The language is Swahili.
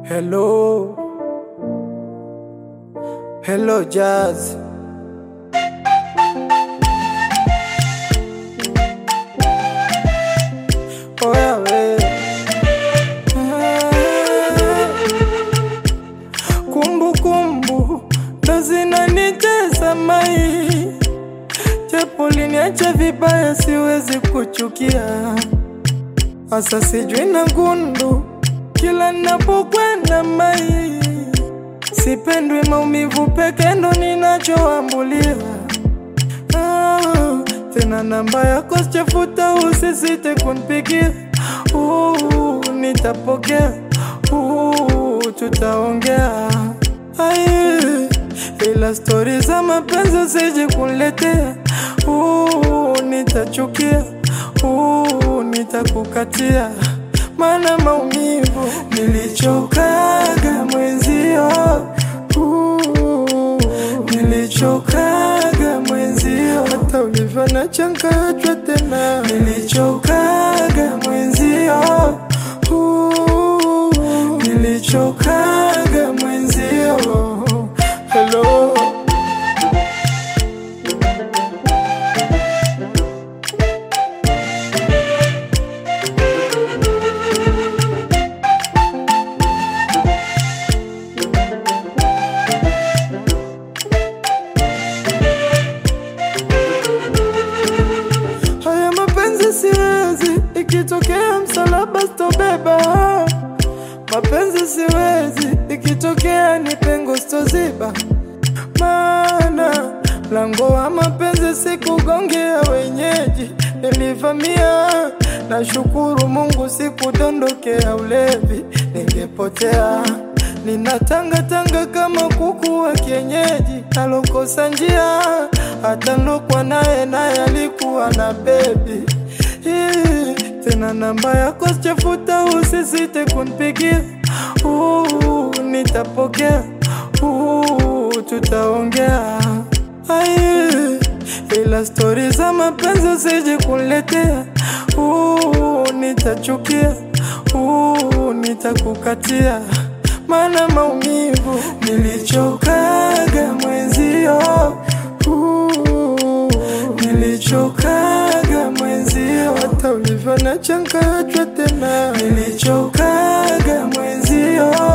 Hello, hello Jazz. Oya we. Kumbu kumbu ndo zinanitesa mai, japo liniacha vibaya, siwezi kuchukia Asa sijui na gundu kila napokwenda mai, sipendwi maumivu peke ndo ninachoambulia. Ah, tena namba yako sichafuta, usisite kunipigia. Uh, nitapokea. Uh, tutaongea. Ai, ila stori za mapenzi usije kuniletea. Uh, nitachukia. Uh, nitakukatia mana maumivu nilichokaga mwenzio uh, nilichokaga mwenzio hata ulivyo na changachwa tena nilichokaga mwenzio uh, nilichokaga mwenzio hello Haya mapenzi siwezi, ikitokea msalaba sitobeba. Mapenzi siwezi, ikitokea ni pengo sitoziba. Maana mlango wa mapenzi sikugongea wenyeji, nilivamia. Nashukuru Mungu sikudondokea ulevi, ningepotea ninatangatanga kama kuku wa kienyeji, nalokosa njia. Hata nilokwa naye naye alikuwa na bebi Ih, tena namba yako sichafuta, usisite kunipigia. Uh, nitapokea. Uh, tutaongea. Ai, ila stori za mapenzi usije kuniletea. Uh, nitachukia. Uh, nitakukatia mana maumivu nilichokaga mwenzio uh, nilichokaga mwenzio hata ulivyo na changachwa tena nilichokaga mwenzio